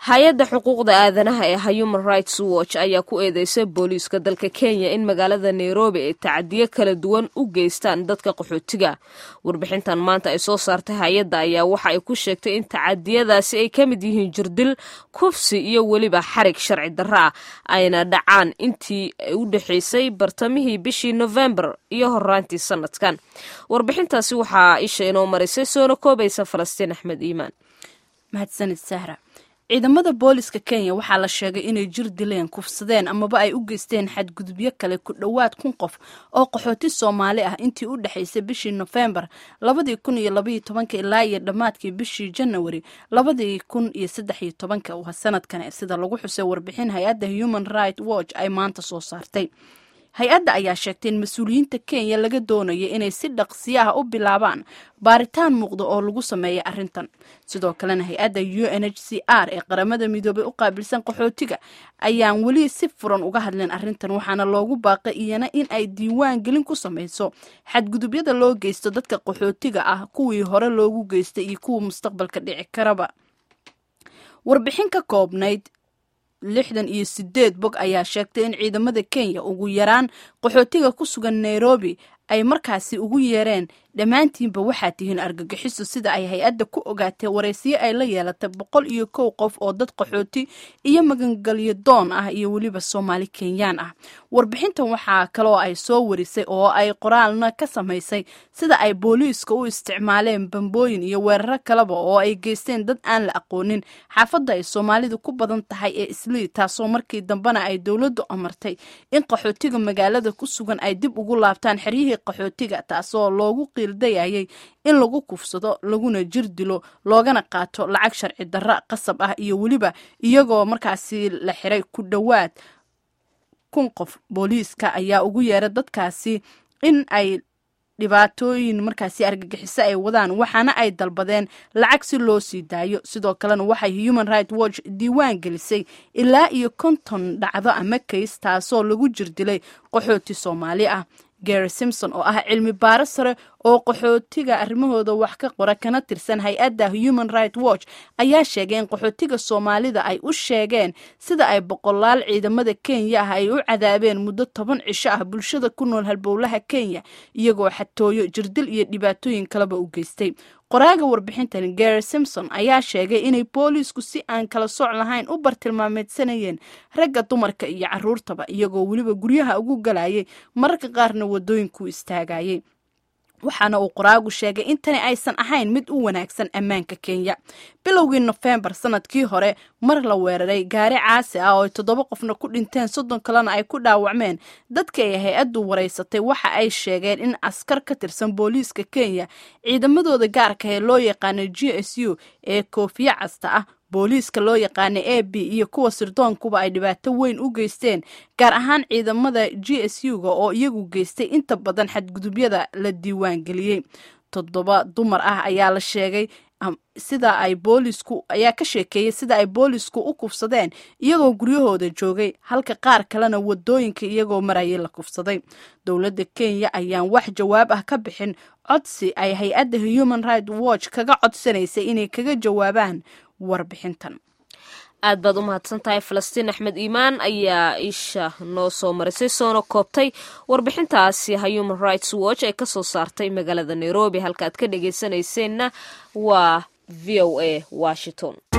hay-adda xuquuqda aadanaha ee human rights watch ayaa ku eedeysay booliiska dalka kenya in magaalada nairobi ay tacadiyo kala duwan u geystaan dadka qaxootiga warbixintan maanta ay soo saartay hay-adda ayaa waxa ay ku sheegtay in tacadiyadaasi ay ka mid yihiin jirdil kufsi iyo weliba xarig sharci darro ah ayna dhacaan intii u dhexeysay bartamihii bishii nofembar iyo horaantii sanadkan warbixintaasi waxaa isha inoo marisay soona koobaysa falastiin axmed iimaan mahadsanid sahra ciidamada booliska kenya waxaa la sheegay inay jir dileen kufsadeen amaba ay u geysteen xadgudubyo kale ku dhowaad kun qof oo qaxooti soomaali ah intii u dhexaysay bishii nofembar labadii kun iyo labaiyo tobanka ilaa iyo dhammaadkii bishii janawari labadii kun iyo saddex iyo tobanka waa sanadkan sida lagu xusay warbixin hay-adda human right watch ay maanta soo saartay hay-adda ayaa sheegtay in mas-uuliyiinta kenya laga doonaya inay si dhaqsiyo ah u bilaabaan baaritaan muuqda oo lagu sameeya arrintan sidoo kalena hay-adda u n h c r ee qaramada midoobay u qaabilsan qaxootiga ayaan weli si furan uga hadlin arrintan waxaana loogu baaqay iyana in ay diiwaan gelin ku samayso xadgudubyada loo geysto dadka qaxootiga ah kuwii hore loogu geystay iyo kuwa mustaqbalka dhici karaba warbixin ka koobnayd lixdan iyo sideed bog ayaa sheegtay in ciidamada kenya ugu yaraan qaxootiga ku sugan nairobi ay markaasi ugu yeereen dhammaantiinba waxaa tihiin argagixiso sida ay hay-adda ku ogaatay waraysiyo ay la yeelatay boqol iyo kow qof oo dad qaxooti iyo magangelyo doon ah iyo weliba soomaali kenyaan ah warbixintan waxaa kaloo ay soo warisay oo ay qoraalna ka samaysay sida ay booliiska u isticmaaleen bambooyin iyo weeraro kaleba oo ay geysteen dad aan la aqoonin xaafadda ay soomaalidu ku badan tahay ee islii taasoo markii dambena ay dowladdu amartay in qaxootiga magaalada ku sugan ay dib ugu laabtaan xeryihii qaxootiga taasoo loogu qiildayayay in lagu kufsado laguna jir dilo loogana qaato lacag sharci darro qasab ah iyo weliba iyagoo markaasi la xiray ku dhowaad kun qof booliiska ayaa ugu yeeray dadkaasi in ay dhibaatooyin markaasi argagixiso ay wadaan waxaana ay dalbadeen lacag si loo sii daayo sidoo kalena waxay human right watch diiwaan gelisay ilaa iyo konton dhacdo ama kays taasoo lagu jirdilay qaxooti soomaali ah gary simpson oo ah cilmi baaro sare oo qaxootiga arrimahooda wax ka qora kana tirsan hay-adda human right watch ayaa sheegay in qaxootiga soomaalida ay u sheegeen sida ay boqolaal ciidamada kenya ah ay u cadaabeen muddo toban cisho ah bulshada ku nool halbowlaha kenya iyagoo xatooyo jirdil iyo dhibaatooyin kaleba u geystay qoraaga warbixintan gary simpson ayaa sheegay inay booliisku si aan kala sooc lahayn u bartilmaameedsanayeen ragga dumarka iyo caruurtaba iyagoo weliba guryaha ugu galayay mararka qaarna wadooyinku istaagayay waxaana uu qoraagu sheegay in tani aysan ahayn mid u wanaagsan ammaanka kenya bilowgii nofembar sanadkii hore mar la weeraray gaari caasi ah oo ay toddoba qofna ku dhinteen soddon kalena ay ku dhaawacmeen dadka ay hay-addu waraysatay waxa ay sheegeen in askar ka tirsan booliiska kenya ciidamadooda gaarka ee loo yaqaano g s u ee koofiye casta ah booliiska loo yaqaana a b iyo kuwa sirdoonkuba ay dhibaato weyn u geysteen gaar ahaan ciidamada g s u-ga oo iyagu geystay inta badan xadgudubyada la diiwaan geliyey toddoba dumar ah ayaa la sheegay sida ay boolisku ayaa ka sheekeeyey sida ay boolisku u kufsadeen iyagoo guryahooda joogay halka qaar kalena wadooyinka iyagoo marayay la kufsaday dowladda kenya ayaan wax jawaab ah ka bixin codsi ay hay-adda human right watch kaga codsanaysay inay kaga jawaabaan warbixintan aad baad u mahadsan tahay falastiin axmed iimaan ayaa isha noo soo marisay soona koobtay warbixintaasi human rights watch ee kasoo saartay magaalada nairobi halka aad ka dhageysanayseena waa v o a washington